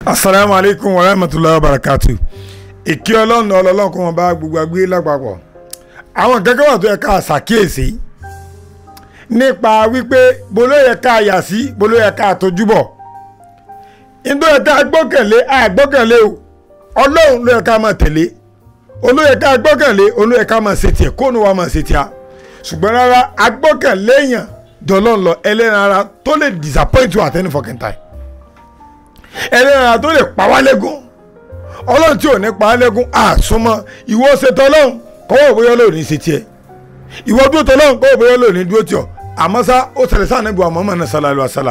asalaamu aleykum wa rahmatulahi wa barakatu ìkí ọlọ́run ọlọ́run kò wọ́n bá gbogbo agbé lápapọ̀ àwọn kankan wà tó yẹ ká ṣàkíyèsí nípa wípé bolo yẹ ká yà sí bolo yẹ ká tójú bọ̀ nítorí yẹ ká gbọ́kànlé àgbọ́kànlé o ọlọ́run ló yẹ ká máa tẹ̀lé olóyè ká gbọ́kànlé olóyè ká máa ṣe tiẹ̀ kóònù wa máa ṣe tiẹ̀ ṣùgbọ́n rárá agbọ́kànlé èèyàn dọ̀lọ́n lọ ẹlẹ́ran ara tó lè disappoint you at any fucking time ẹlẹ́ran ara tó lè pa wá lẹ́gùn ọlọ́run tí ò ní pa á lẹ́gùn àsomọ́ ìwọ ṣe tọ́lọ́run kọ́wọ́ bóyá ló ní ṣe tiẹ̀ ìwọ dúró tọ́lọ́run kọ́wọ́ bóyá ló ní dúró tiọ̀ àmọ́ sá ó ṣẹlẹ̀ sáà níbi àmọ́ mọ́nà sálálù àsálà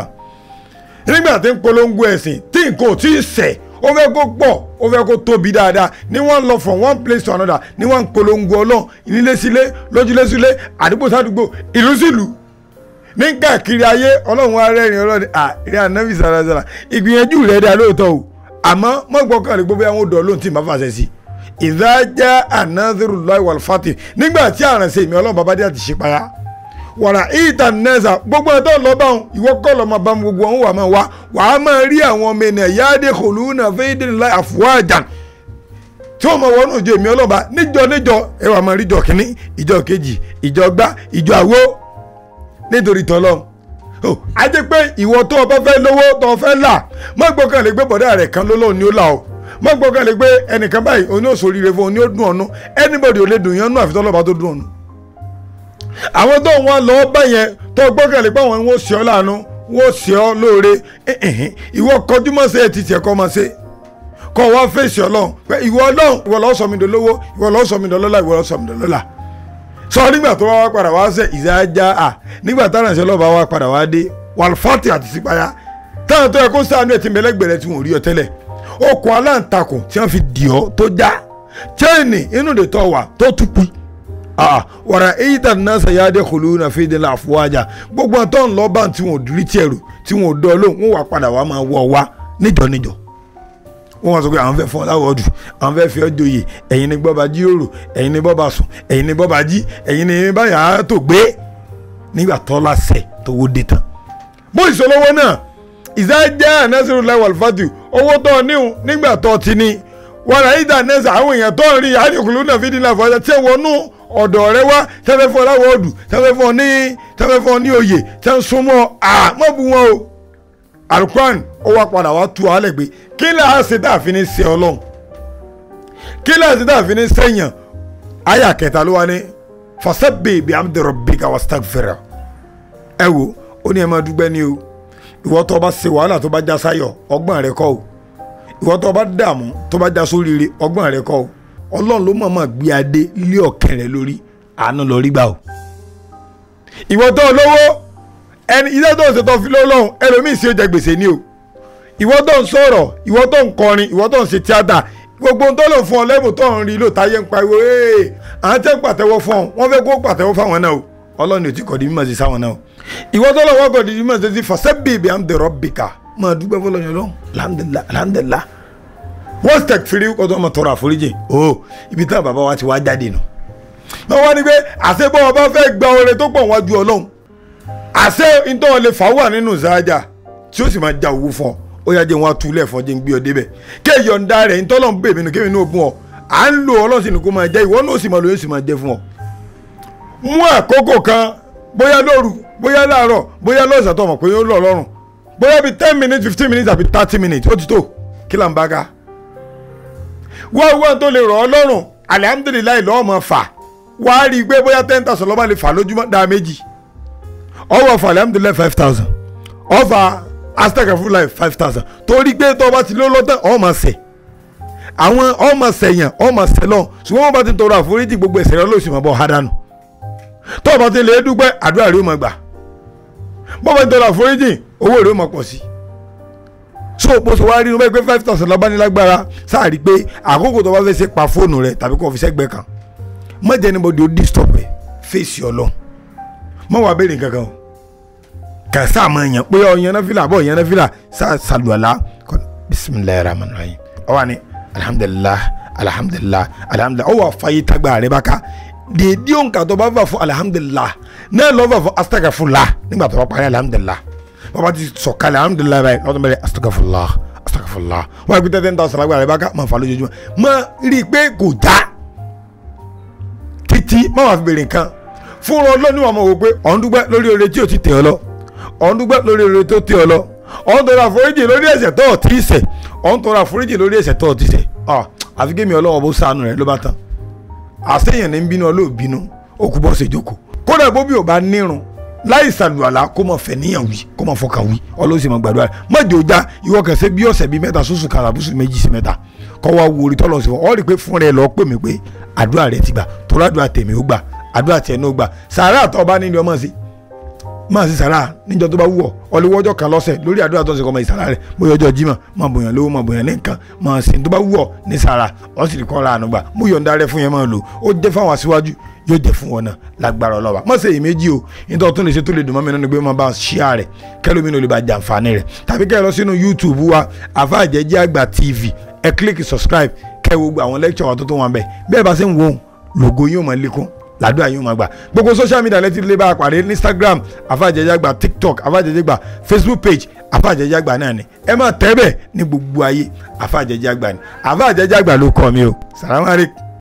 nígbà tí ń polongo ẹ̀sìn tí nǹkan ò tí ì sẹ̀ ó fẹ́ kó pọ̀ ó fẹ́ kó tóbi dáadáa ní wọ́n lọ from one place to another ní wọ́n ń polongo ọlọ́run ìnílé sílé lójúlé sílé àdúgbò sádùgbò ìlú sílùú ní káàkiri ayé ọlọ́run wa rẹ́rìn ọlọ́run à rí ànábì sàràsàrà ìgbìyànjú rẹ̀ dá lóòótọ́ o àmọ́ mọ́gbọ́kànlé gbogbo àwọn odò ọlọ́run tí ma fàṣẹ sí ìdájá ànádìrú lọ́wọ́ fati nígbà tí àrànṣe mi ọlọ́run bàbá dé àti ṣe payá wàrà ìta nẹ́ẹ̀sà gbogbo ẹ̀tọ́ lọ́ba òun ìwọ kọ́ lọ́ máa bá gbogbo òun wà máa wá wàá máa rí àwọn ọmọ ènìyàn yáde kòlúùnà fẹ́ẹ́dẹ́nìlá àfọwájà tí wọ́n máa wọnú ìjọ èmi ọlọ́ba níjọ níjọ ẹ wàá máa rí ìjọ kínní ìjọ kejì ìjọ gbá ìjọ àwo nítorí tọ́lọ́ o a jẹ́ pé ìwọ tó o bá fẹ́ lówó tó o fẹ́ là má gbọ́kànlé gbé bọ̀dá rẹ̀ kan lọ́lọ́ ni ó là o má gbọ́kànlé gbé ẹnìkan báyìí oní òṣòrire fún oní ó dùn ọ̀nù anybody ò lè dùn yẹn nú àfitọ́lọ́ba tó dùn ọ̀nù àwọn tó wọn lọ bá yẹn tó gbọ́kànlé pé àwọn wọn ṣe ọ́ láàánú wọn ṣe ọ́ lóore ìwọ kọjú mọ́ sí ẹ̀ ti tiẹ̀ kọ́ mọ́ sí kọ́ wá fèsì ọlọ́run pé ìwọ ọlọ́run ìwọ lọ́ọ́ sọ mi dolówó ìwọ lọ́ọ́ sọ mi dọlọ́lá ìwọ lọ́ọ́ sọ mi dọlọ́lá sọ nígbà tó wá padà wá sẹ ìzájá à nígbà táwọn àṣẹ lọ́ba wá padà wá dé wàlfàtì àti sípayá táwọn tó yẹ kó sáà ní ẹtì mẹlẹgbẹrẹ tí wọn ò rí ọ tẹ́lẹ̀ okùn aláǹtakùn tí wọn fi dì ọ tó já chaini inú de tọ wà tó tupi wàrà èyí tà ní sẹ yáde kòló náà fi dé láàfọwájà gbogbo àtọ́ ńlọ́ba tí wọn ò rí tiẹ̀ rò tí wọn ò dọ́ lóhùn wọn wà padà wá máa wọ wá níjọ níjọ wọ́n wá sọ pé àwọn fẹ́ fọ́ láwọ́dù àwọn fẹ́ fi ọ́ joyè ẹ̀yin ni bọ́ba jíròrò ẹ̀yin ni bọ́ba sùn ẹ̀yin ni bọ́ba jí ẹ̀yin ni báyà tó gbé nígbà tó lásẹ̀ tó wó dé tán. bó ìṣòlówó náà ìsájá anasiru lawal fatu owó tó níhun nígbà tó ti ní wàrà ìdá nẹ́sà àwọn èèyàn tó ń rí àdìkùlù náà fi dínà fọjá tí wọnú ọ̀dọ̀ rẹ wá tẹ́fẹ́ fọ́ láwọ́dù tẹ́fẹ́ fọ́ ní tẹ́fẹ́ fọ́ ní oyè tẹ́ ń súnmọ́ àmọ́ bu wọn o alukuran ó wá padà wá tu alẹ́ gbé kí lè á ṣe dáàfin ní ṣe ọlọ́run kí lè á ṣe dáàfin ní sẹ́yìn àyà kẹta ló wá ní fasabbih bihamdi rabbika wastaghfirah ẹ wo ó ní ẹ máa dúpẹ́ ní o ìwọ tó bá ṣe wàhálà tó bá já sáyọ̀ ọgbọ́n rẹ kọ́ o ìwọ tó bá dààmú tó bá já sóríire ọgbọ́n rẹ kọ́ o ọlọ́run ló mọ̀ọ́mọ̀ gbé adé lé ọ̀kẹ́ rẹ lórí àánú lọ rí gbà o ìwọ tó lówó ẹni iṣẹ́ tó ń ṣe tó fi lọ́lọ́run ẹlòmíì sí ó jẹ gbèsè ni o ìwọ tó ń sọ̀rọ̀ ìwọ tó ń kọrin ìwọ tó ń ṣe tíátà gbogbo tó lò fún ọ lẹ́bùn tó ń rí lò táyé ń pariwo ee àwọn tẹ́ ń pàtẹ́wọ́ fún ọ wọ́n fẹ́ kó pàtẹ́wọ́ fáwọn náà o ọlọ́run ò tí kọ̀ di mímọ̀ sí sáwọn náà o ìwọ tó lọ́wọ́ kọ̀ di mímọ̀ sí fasabbih bihamdi rabbika máa dúpẹ́ fọlọ́yìn ọlọ́run alhamdulillah alhamdulillah wọ́n stẹ̀ firi kọ́tọ́ ọmọ tọrọ àforíjì o ibi táwọn bàbá wa ti wá jáde nù wọ́n wá ní pé àṣebọ́ ọba fẹ́ gba oore tó pọ̀ wájú ọlọ́run àṣẹ ntọ́ lè fà wà nínú ìsáájà tí ó sì máa ja owó fún ọ ó yá jẹ́ wọn atúlẹ̀ fún ọ jẹ́ ń gbé ọ débẹ̀ kéèyàn ń da rẹ̀ ntọ́ lọ́n bèbí nu kéèyàn ní ògùn ọ à ń lo ọlọ́sìn ní kó máa jẹ́ ìwọ náà sì máa lo yóò sì máa jẹ́ fún ọ. mú àkókò kan bóyá lóru bóyá láàárọ̀ bóyá lọ́sàn tó mọ̀ pé ó lọ lọ́rùn bóyá bíi ten minutes fifteen minutes àbí thirty minutes ó ti tó kí là ń bá ká. wọ́n wọ́n tó lè rọ̀ ọ́ lọ́rùn alihamudulilayi lọ́ọ́ máa fà wàá rí i pé bóyá ten thousand lọ́ba lè fà lójúmọ́ dáa méjì ọwọ́ fà alhamdulilayi five thousand ọfà astagfirullah five thousand torí pé tó o bá ti lé lọ́tàn ọmọ sẹ̀ àwọn ọmọ sẹ̀yàn ọmọ sẹ̀lọ̀ ṣùgbọ́n wọ́n bá ti tọrọ àforíjì gbogbo ẹ̀ṣẹ̀ rẹ lóṣù mọ́ bọ́ hádànù tó o bá ti lè dúpẹ́ àdúrà rẹ ó máa gbà bó o bá ti tọrọ àforíjì owó rẹ ó máa pọ̀ sí so bó ṣe wá rí inú bẹ́ẹ̀ pé five thousand lọ́ba ní lágbára sáà rí i pé àkókò tó bá fẹ́ ṣe pa fóònù rẹ tàbí kó o fi sẹ́gbẹ̀ẹ́ kan mọ̀jẹ̀ níbo di o disturb rẹ fèsì ọlọ́run mọ wàá béèrè kankan o kà sáà máa yàn pé ọ yànnà fìlà bọ yànnà fìlà sáà sàlùwàlà kọ bisimilayi rahman rahim ọ wà ní alihamudulilah alihamudulilah alihamudulilah ọ wà fàyè tagbà rẹ bá ká dèédé òǹkà tó bá fà fún alihamudulilah náà lọ́ fà fún astagafula nígbà tó bá parí alihamudulilah bàbá ti sọ̀kalẹ̀ alihamudulilah báyìí lọ́dún bẹ̀rẹ̀ astagafula astagfirullah wọ́n á gbé ten thousand lágbára rẹ̀ bá ká máa fà lójoojúmọ́ máa rí i pé kò já títí má wàá fi béèrè nǹkan fúnra ọlọ́ni wàá mọ̀ wò pé ọ̀n dúpẹ́ lórí oore tí ò ti tẹ̀ ọ́ lọ ọ̀n dúpẹ́ lórí oore tó tẹ̀ ọ́ lọ ọ̀n tọrọ àforíjì lórí ẹ̀ṣẹ̀ tó ọ̀ tí ì ṣẹ̀ ọ̀n tọrọ àforíjì lórí ẹ̀ṣẹ̀ tó ọ̀ tí ì ṣẹ̀ ọ̀ àfi kémi ọlọ́wọ́ bó sànù rẹ̀ ló bá tán àṣeyàn ní bínú ọlọ́ọ̀bínú ó kú bọ́ ṣe jókòó kódà bóbi ò bá nírun láì sàlùwàlà kó mọ fẹ̀níyàn wí kó mọ fọkàn wí ọlọ́sìn mọ gbàdúrà má jò já ìwọ kẹsẹ́ bí ọ̀sẹ̀ bíi mẹ́ta sùsù kàràbùsù méjì sí mẹ́ta kọ́ wa wo orí tọ́lọ̀ sí wọn ọ́ rí i pé fún rẹ lọ́ọ́ pè mí pé àdúrà rẹ ti gbà torí àdúrà tèmi ó gbà àdúrà tiẹ̀ náà ó gbà sàárà tó bá nílé ọmọ sí máa sí sàárà níjọ tó bá wù ọ́ ọlọ́wọ́jọ́ kan lọ́sẹ̀ lórí àdúrà tó ń sèkọ́ ọmọ ìsàrà rẹ̀ bóyá ọjọ́ jimá máa bòyàn lówó máa bòyàn ní nǹkan máa sìn tó bá wù ọ́ ní sàárà ọ́ sì kọ́ ra àánú gbà mú yọ̀ǹda rẹ fún yẹn máa lò ó jẹ́ fáwọn aṣíwájú yóò jẹ́ fún wọn náà lágbára ọlọ́wà má ṣe èméjì o nítorí tó lè ṣe tó lè dùn mọ́ mi nínú pé máa bá ṣíà rẹ̀ kẹ́lómi ló lè bá jàǹfààní rẹ̀ tàbí kẹ́ ẹ lọ sínú YouTube wa àfàjẹ́jẹ́ àgbà TV ẹ kílíkì subscribe kẹ́ ẹ wo àwọn lecture wa tó tó wọn bẹ́ẹ̀ bẹ́ẹ̀ bá ṣe ń wo lògo yóò máa lékún làdúrà yóò máa gbà gbogbo social media lẹ́tí lè bá a pàdé ní Instagram àfàjẹ́jàgbà TikTok àfàjẹ́jàgbà Facebook page àfàjẹ́jàgbà náà ni ẹ máa tẹ́ bẹ́ẹ̀ ní gbogbo ayé àfàjẹ́jàgbà ni àfàjẹ́jàgbà ló kọ́ mi o salamu aleykum.